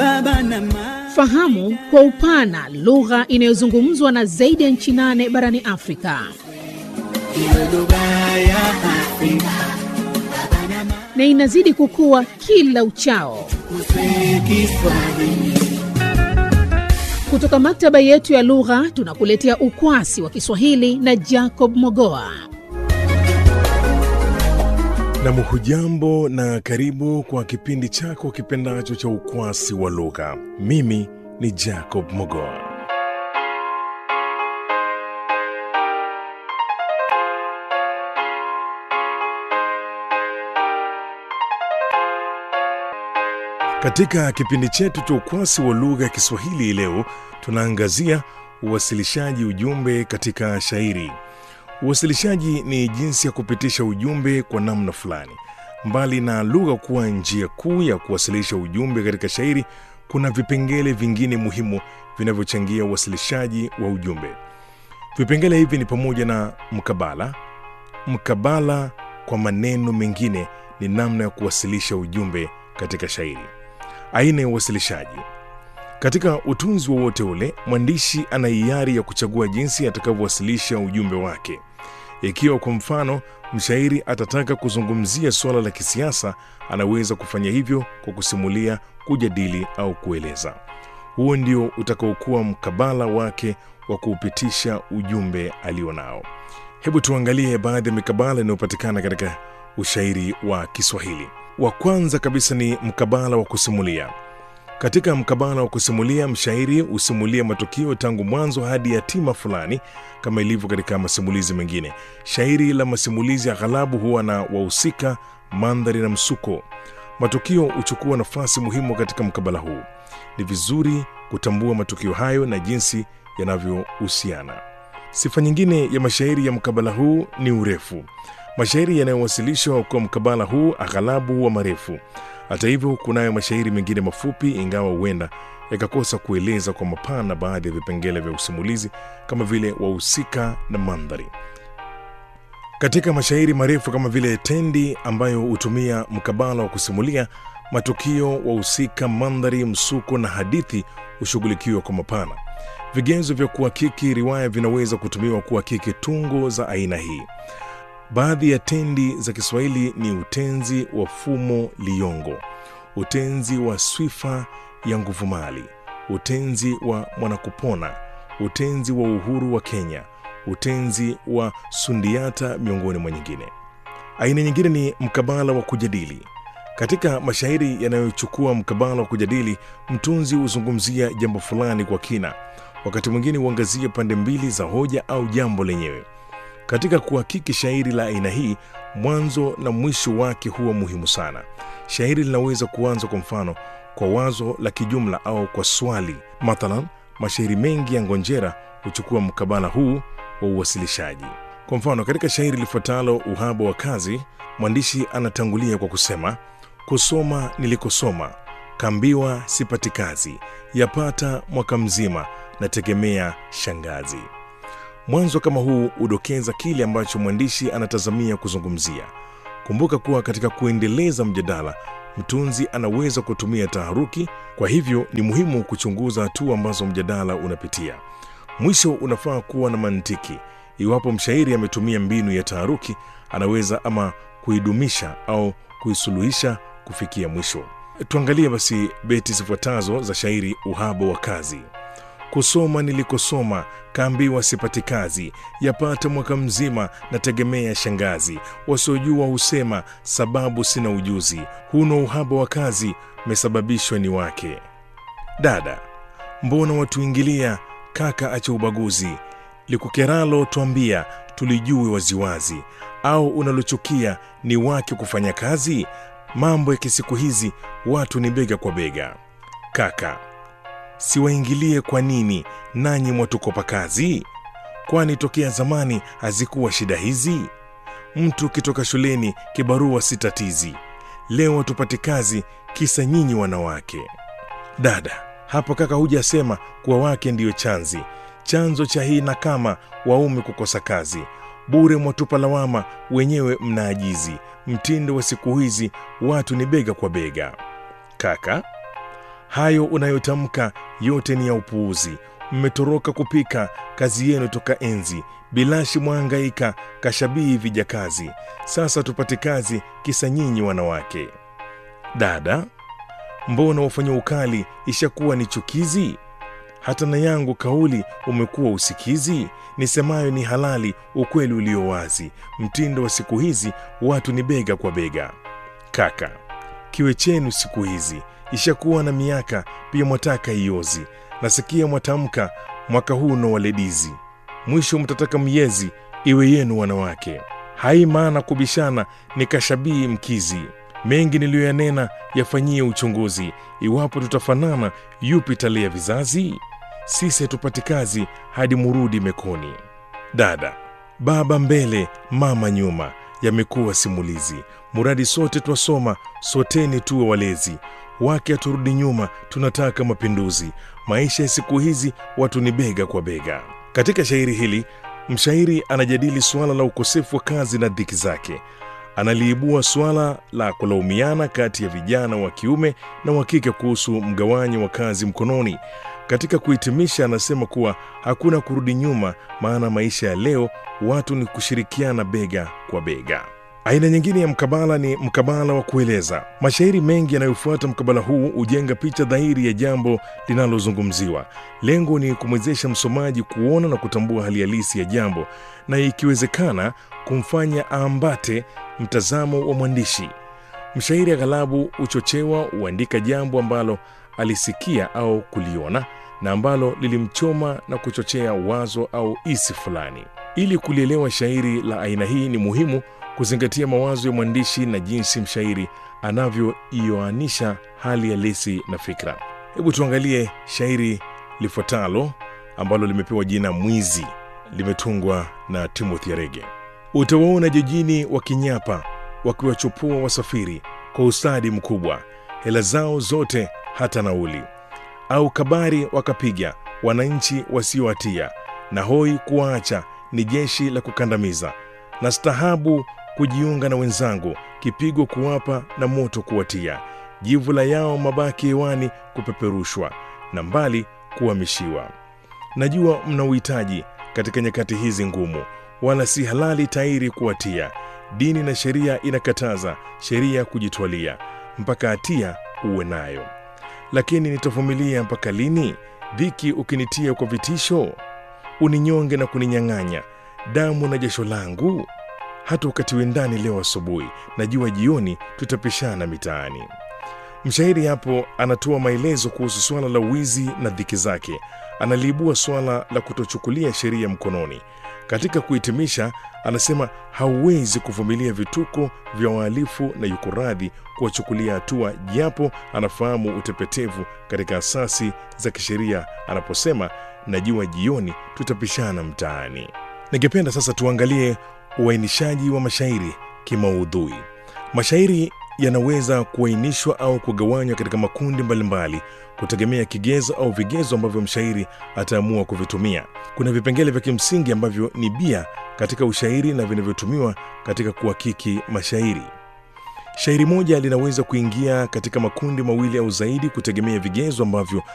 baba na mama. Fahamu kwa upana lugha inayozungumzwa na zaidi ya nchi nane barani Afrika. Iwe lugha ya Afrika na inazidi kukua kila uchao. kuswe Kiswahili. Kutoka maktaba yetu ya lugha tunakuletea ukwasi wa Kiswahili na Jacob Mogoa. Nam, hujambo na karibu kwa kipindi chako kipendacho cha ukwasi wa lugha. Mimi ni Jacob Mogoa. Katika kipindi chetu cha ukwasi wa lugha ya Kiswahili leo tunaangazia uwasilishaji ujumbe katika shairi. Uwasilishaji ni jinsi ya kupitisha ujumbe kwa namna fulani. Mbali na lugha kuwa njia kuu ya kuwasilisha ujumbe katika shairi, kuna vipengele vingine muhimu vinavyochangia uwasilishaji wa ujumbe. Vipengele hivi ni pamoja na mkabala. Mkabala kwa maneno mengine ni namna ya kuwasilisha ujumbe katika shairi. Aina ya uwasilishaji. Katika utunzi wowote ule, mwandishi ana hiari ya kuchagua jinsi atakavyowasilisha ujumbe wake. Ikiwa kwa mfano mshairi atataka kuzungumzia suala la kisiasa, anaweza kufanya hivyo kwa kusimulia, kujadili au kueleza. Huo ndio utakaokuwa mkabala wake wa kuupitisha ujumbe alionao. Hebu tuangalie baadhi ya mikabala inayopatikana katika ushairi wa Kiswahili. Wa kwanza kabisa ni mkabala wa kusimulia. Katika mkabala wa kusimulia, mshairi husimulia matukio tangu mwanzo hadi hatima fulani, kama ilivyo katika masimulizi mengine. Shairi la masimulizi aghalabu huwa na wahusika, mandhari na msuko. Matukio huchukua nafasi muhimu katika mkabala huu. Ni vizuri kutambua matukio hayo na jinsi yanavyohusiana. Sifa nyingine ya mashairi ya mkabala huu ni urefu. Mashairi yanayowasilishwa kwa mkabala huu aghalabu huwa marefu. Hata hivyo, kunayo mashairi mengine mafupi, ingawa huenda yakakosa kueleza kwa mapana baadhi ya vipengele vya usimulizi kama vile wahusika na mandhari. Katika mashairi marefu kama vile Tendi ambayo hutumia mkabala wa kusimulia matukio, wahusika, mandhari, msuko na hadithi hushughulikiwa kwa mapana. Vigezo vya kuhakiki riwaya vinaweza kutumiwa kuhakiki tungo za aina hii. Baadhi ya tendi za Kiswahili ni utenzi wa fumo liyongo, utenzi wa swifa ya nguvumali, utenzi wa mwanakupona, utenzi wa uhuru wa Kenya, utenzi wa sundiata, miongoni mwa nyingine. Aina nyingine ni mkabala wa kujadili. Katika mashairi yanayochukua mkabala wa kujadili, mtunzi huzungumzia jambo fulani kwa kina, wakati mwingine huangazia pande mbili za hoja au jambo lenyewe. Katika kuhakiki shairi la aina hii, mwanzo na mwisho wake huwa muhimu sana. Shairi linaweza kuanza kwa mfano kwa wazo la kijumla au kwa swali. Mathalan, mashairi mengi ya Ngonjera huchukua mkabala huu wa uwasilishaji. Kwa mfano, katika shairi lifuatalo Uhaba wa Kazi, mwandishi anatangulia kwa kusema, kusoma nilikosoma, kambiwa sipati kazi, yapata mwaka mzima, nategemea shangazi. Mwanzo kama huu hudokeza kile ambacho mwandishi anatazamia kuzungumzia. Kumbuka kuwa katika kuendeleza mjadala, mtunzi anaweza kutumia taharuki. Kwa hivyo ni muhimu kuchunguza hatua ambazo mjadala unapitia. Mwisho unafaa kuwa na mantiki. Iwapo mshairi ametumia mbinu ya taharuki, anaweza ama kuidumisha au kuisuluhisha kufikia mwisho. Tuangalie basi beti zifuatazo za shairi Uhaba wa Kazi. Kusoma nilikosoma, kaambiwa sipati kazi, yapata mwaka mzima, nategemea shangazi. Wasiojua husema sababu sina ujuzi, huno uhaba wa kazi, mesababishwa ni wake. Dada, mbona watuingilia? Kaka acha ubaguzi, likukeralo twambia, tulijue waziwazi. Au unalochukia ni wake kufanya kazi? Mambo ya kisiku hizi, watu ni bega kwa bega. Kaka, siwaingilie kwa nini nanyi mwatukopa kazi? Kwani tokea zamani hazikuwa shida hizi? Mtu kitoka shuleni kibarua si tatizi, leo hatupati kazi kisa nyinyi wanawake. Dada, hapo kaka hujasema kuwa wake ndiyo chanzi chanzo cha hii na kama waume kukosa kazi bure mwatupa lawama wenyewe mnaajizi mtindo wa siku hizi watu ni bega kwa bega kaka hayo unayotamka yote ni ya upuuzi. Mmetoroka kupika kazi yenu toka enzi, bilashi mwahangaika kashabii vijakazi. Sasa tupate kazi, kisa nyinyi wanawake. Dada, mbona wafanya ukali ishakuwa ni chukizi? Hata na yangu kauli umekuwa usikizi. Nisemayo ni halali, ukweli ulio wazi. Mtindo wa siku hizi watu ni bega kwa bega. Kaka, kiwe chenu siku hizi ishakuwa na miaka, pia mwataka iozi. Nasikia mwatamka mwaka huu no waledizi, mwisho mtataka miezi iwe yenu wanawake. Hai maana kubishana ni kashabii mkizi. Mengi niliyoyanena yafanyie uchunguzi, iwapo tutafanana yupi talia vizazi? Sisi hatupati kazi hadi murudi mekoni. Dada, baba mbele, mama nyuma, yamekuwa simulizi. Muradi sote twasoma, soteni tuwe walezi. Wake haturudi nyuma, tunataka mapinduzi. Maisha ya siku hizi watu ni bega kwa bega. Katika shairi hili mshairi anajadili suala la ukosefu wa kazi na dhiki zake. Analiibua suala la kulaumiana kati ya vijana wa kiume na wa kike kuhusu mgawanyo wa kazi mkononi. Katika kuhitimisha, anasema kuwa hakuna kurudi nyuma, maana maisha ya leo watu ni kushirikiana bega kwa bega. Aina nyingine ya mkabala ni mkabala wa kueleza. Mashairi mengi yanayofuata mkabala huu hujenga picha dhahiri ya jambo linalozungumziwa. Lengo ni kumwezesha msomaji kuona na kutambua hali halisi ya jambo, na ikiwezekana kumfanya aambate mtazamo wa mwandishi. Mshairi aghalabu huchochewa huandika jambo ambalo alisikia au kuliona na ambalo lilimchoma na kuchochea wazo au isi fulani. Ili kulielewa shairi la aina hii, ni muhimu kuzingatia mawazo ya mwandishi na jinsi mshairi anavyoioanisha hali halisi na fikra. Hebu tuangalie shairi lifuatalo ambalo limepewa jina Mwizi, limetungwa na Timothy Arege. Utawaona jijini wakinyapa, wakiwachupua wasafiri kwa ustadi mkubwa, hela zao zote hata nauli, au kabari wakapiga wananchi wasiohatia, na hoi kuwaacha ni jeshi la kukandamiza, na stahabu kujiunga na wenzangu, kipigo kuwapa na moto kuwatia, jivula yao mabaki hewani kupeperushwa, na mbali kuhamishiwa. Najua mna uhitaji katika nyakati hizi ngumu, wala si halali tairi kuwatia. Dini na sheria inakataza sheria kujitwalia, mpaka hatia uwe nayo. Lakini nitavumilia mpaka lini? Dhiki ukinitia kwa vitisho, uninyonge na kuninyang'anya damu na jasho langu. Hata ukatiwe ndani leo asubuhi, najua jioni tutapishana mitaani. Mshairi hapo anatoa maelezo kuhusu suala la wizi na dhiki zake. Analiibua suala la kutochukulia sheria mkononi. Katika kuhitimisha, anasema hauwezi kuvumilia vituko vya wahalifu na yuko radhi kuwachukulia hatua, japo anafahamu utepetevu katika asasi za kisheria anaposema najua jioni tutapishana mtaani. Ningependa sasa tuangalie uainishaji wa mashairi kimaudhui. Mashairi yanaweza kuainishwa au kugawanywa katika makundi mbalimbali kutegemea kigezo au vigezo ambavyo mshairi ataamua kuvitumia. Kuna vipengele vya kimsingi ambavyo ni bia katika ushairi na vinavyotumiwa katika kuhakiki mashairi. Shairi moja linaweza kuingia katika makundi mawili au zaidi kutegemea vigezo ambavyo